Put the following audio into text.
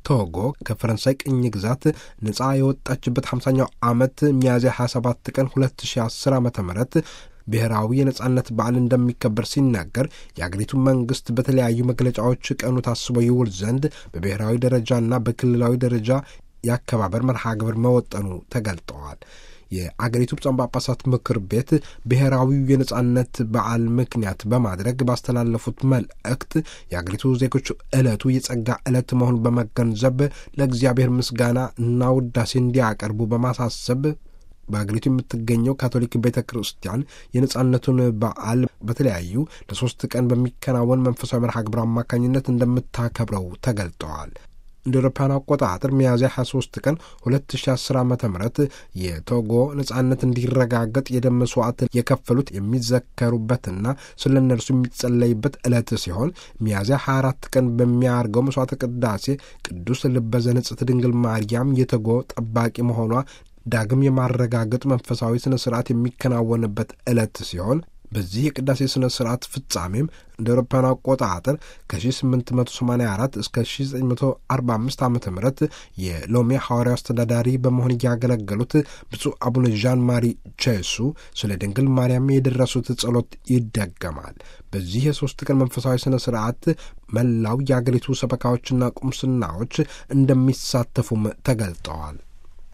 ቶጎ ከፈረንሳይ ቅኝ ግዛት ነጻ የወጣችበት 50ኛው ዓመት ሚያዝያ 27 ቀን 2010 ዓ ም ብሔራዊ የነጻነት በዓል እንደሚከበር ሲናገር የአገሪቱ መንግስት በተለያዩ መግለጫዎች ቀኑ ታስቦ ይውል ዘንድ በብሔራዊ ደረጃና በክልላዊ ደረጃ የአከባበር መርሃ ግብር መወጠኑ ተገልጠዋል። የአገሪቱ ብፁዓን ጳጳሳት ምክር ቤት ብሔራዊው የነጻነት በዓል ምክንያት በማድረግ ባስተላለፉት መልእክት የአገሪቱ ዜጎች ዕለቱ የጸጋ ዕለት መሆኑን በመገንዘብ ለእግዚአብሔር ምስጋና እና ውዳሴ እንዲያቀርቡ በማሳሰብ በአገሪቱ የምትገኘው ካቶሊክ ቤተ ክርስቲያን የነጻነቱን በዓል በተለያዩ ለሶስት ቀን በሚከናወን መንፈሳዊ መርሃ ግብር አማካኝነት እንደምታከብረው ተገልጠዋል። እንደ አውሮፓውያን አቆጣጠር ሚያዝያ 23 ቀን 2010 ዓ ም የቶጎ ነጻነት እንዲረጋገጥ የደም መስዋዕት የከፈሉት የሚዘከሩበትና ስለ እነርሱ የሚጸለይበት ዕለት ሲሆን ሚያዝያ 24 ቀን በሚያርገው መስዋዕተ ቅዳሴ ቅዱስ ልበ ዘንጽሕት ድንግል ማርያም የቶጎ ጠባቂ መሆኗ ዳግም የማረጋገጥ መንፈሳዊ ስነ ስርዓት የሚከናወንበት ዕለት ሲሆን በዚህ የቅዳሴ ስነ ስርዓት ፍጻሜም እንደ አውሮፓውያን አቆጣጠር ከ1884 እስከ 1945 ዓ ም የሎሜ ሐዋርያው አስተዳዳሪ በመሆን እያገለገሉት ብፁዕ አቡነ ዣን ማሪ ቼሱ ስለ ድንግል ማርያም የደረሱት ጸሎት ይደገማል። በዚህ የሦስት ቀን መንፈሳዊ ስነ ስርዓት መላው የአገሪቱ ሰበካዎችና ቁምስናዎች እንደሚሳተፉም ተገልጠዋል።